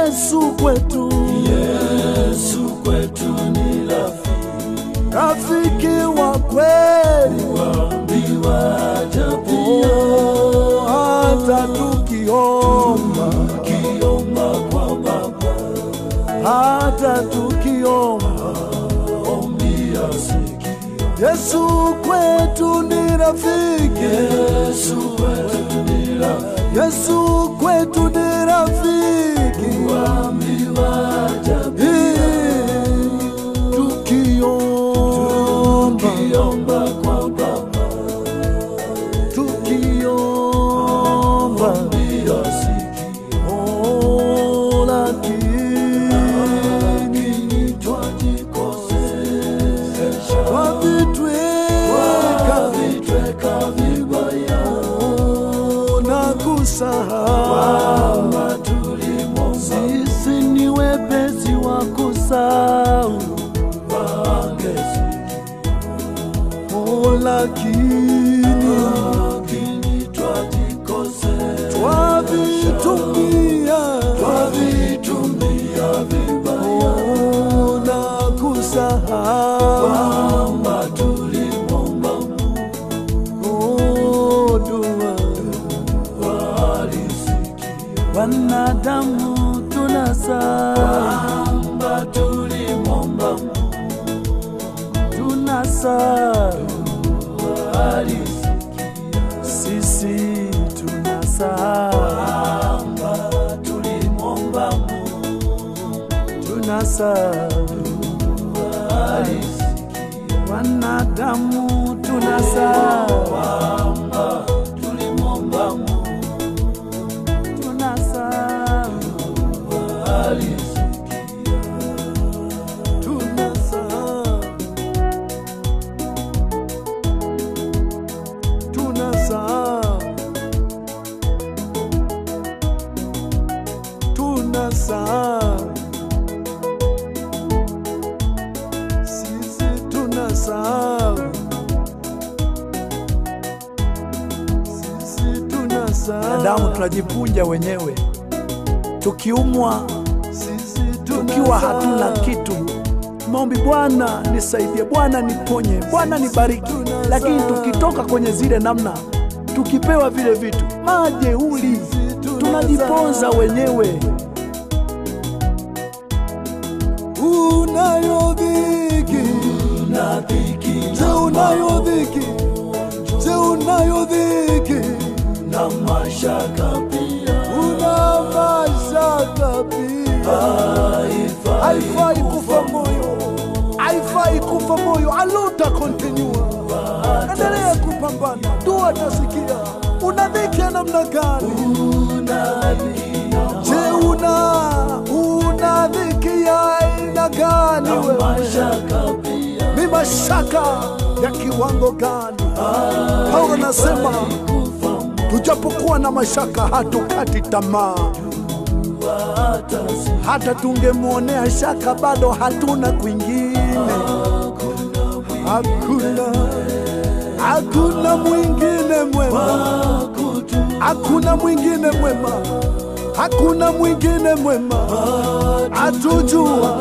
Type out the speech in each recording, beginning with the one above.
Yesu kwetu, Yesu kwetu ni rafiki, rafiki wa kweli, waambiwa japia, oh, hata tukiomba, kiomba kwa Baba, hata tukiomba, ombi asikia. Yesu kwetu ni rafiki, Yesu kwetu ni rafiki, Yesu kwetu ni rafiki, waambiwa japia, tukiomba, kiomba kwa Baba, tukiomba, ombi asikia. oh, lakini Lakini twajikosesha, wavitweka twavitweka vibaya, oh, na kusahau kwamba tulimwomba sisi ni wepesi wa kusahau angesikia, oh, lakini lakini twajikosesha, twavitumia twavitumia vibaya, oh, na kusahau kwamba tulimwomba oh, dua alisikia, wanadamu tunasahau kwamba tulimwomba tunasahau alisikia, sisi tunasahau kwamba tulimwomba tunasahau alisikia, wanadamu tunasahau kwamba tulimwomba tunasahau alisikia, tunasahau tunasahau tunasahau sisi tunasahau sisi tunasahau Wanadamu tunajipunja wenyewe, tukiumwa, sisi tukiwa hatuna kitu. Maombi, Bwana nisaidie, Bwana niponye, Bwana nibariki. Lakini tukitoka kwenye zile namna, tukipewa vile vitu, majeuri, tunajiponza wenyewe. unayo dhiki na dhiki je unayo dhiki je unayo dhiki na mashaka pia, una mashaka pia haifai kufa moyo haifai kufa moyo aluta kontinua endelea kupambana dua tasikia una dhiki ya namna gani je una una dhiki ya aina gani wewe mashaka pia, ni mashaka ya kiwango gani? Paulo anasema tujapokuwa na mashaka hatukati tamaa, hata tungemwonea shaka bado hatuna kwingine, hakuna hakuna mwingine mwema, hakuna mwingine mwema, hakuna mwingine mwema, atujua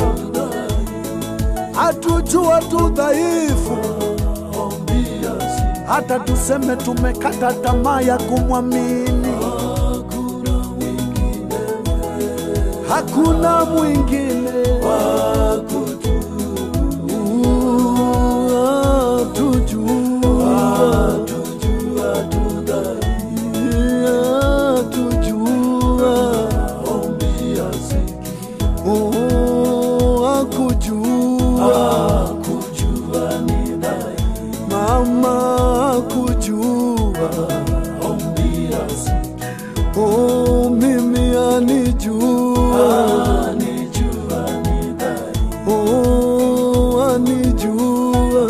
atujua tu dhaifu, hata tuseme tumekata tamaa ya kumwamini, hakuna mwingine Uh, tujua Yeah, tujua Oh, akujua mama akujua oh, mimi anijua oh, anijua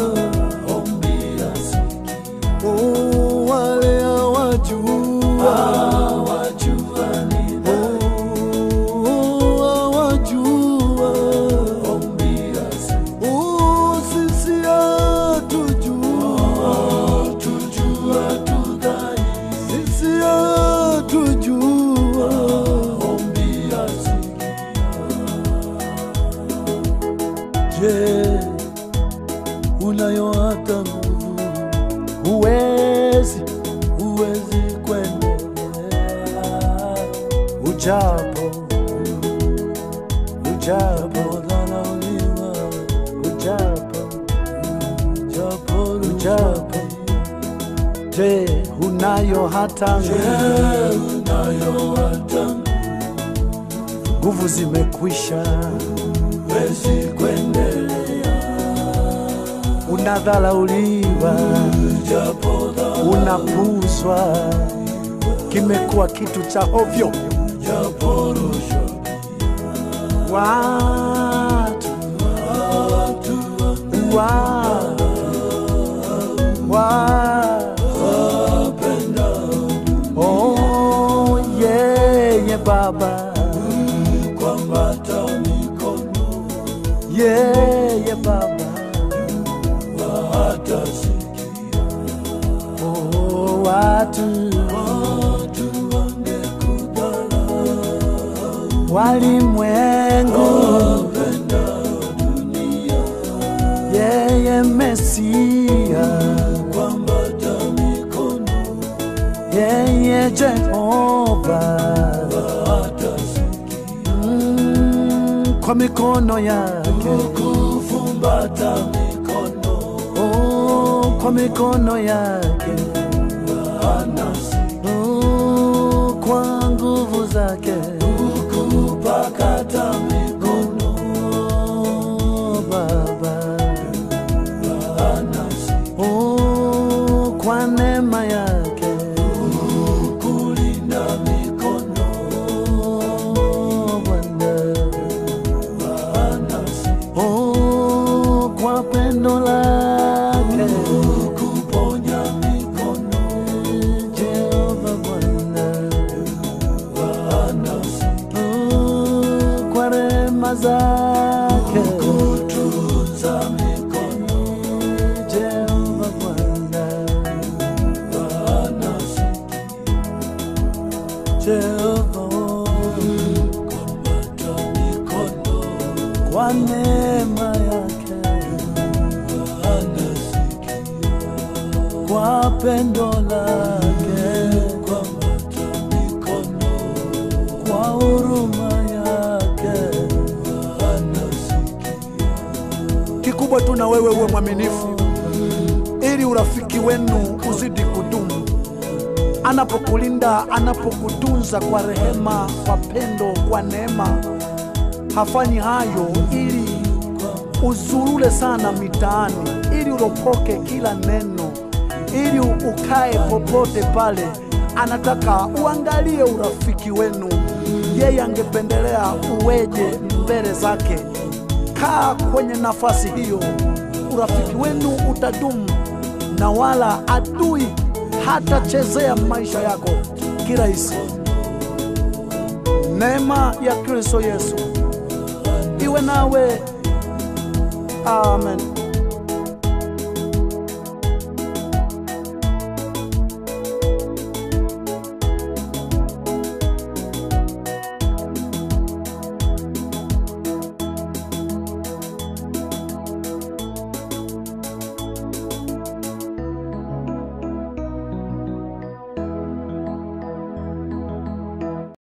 oh, wale awajua oh, awajua oh, sisi atujua sisi atujua ujapo ujapo Dhalauliwa, ujapo japo ujapo je unayo hata unayo hata nguvu zimekwisha wezi kuendelea, unadhalauliwa japo unapuzwa kimekuwa kitu cha hovyo japo rushwa, watu watu wapenda oh, yeye baba kwambata mikono yeye baba hata sikia oh, watu watu wangekudharau, walimwengu wapenda dunia yeye mesia kwambata mikono yeye jehova hata sikia mm, kwa mikono yake kufumbata mikono oh, kwa mikono yake anasi oh, kwa nguvu zake kupakata mikono oh, baba anasi oh, kwa neema yake kulinda mikono oh, Bwana anasi oh, kwa pendo lake kuponya mikono Jehova Bwana anasi oh, kwa rehema zake kutunza mikono Jehova Bwana anasi Jehova kwambata mikono kwa neema yake anasikia kwa pendo lake kwambata mikono kwa huruma yake anasikia kikubwa tu na wewe uwe mwaminifu ili urafiki wenu uzidi kudumu anapokulinda anapokutunza kwa rehema kwa pendo kwa neema hafanyi hayo ili uzurule sana mitaani ili uropoke kila neno ili ukae popote pale anataka uangalie urafiki wenu yeye angependelea uweje mbele zake kaa kwenye nafasi hiyo urafiki wenu utadumu na wala adui hatachezea maisha yako kirahisi neema ya kristo yesu iwe nawe amen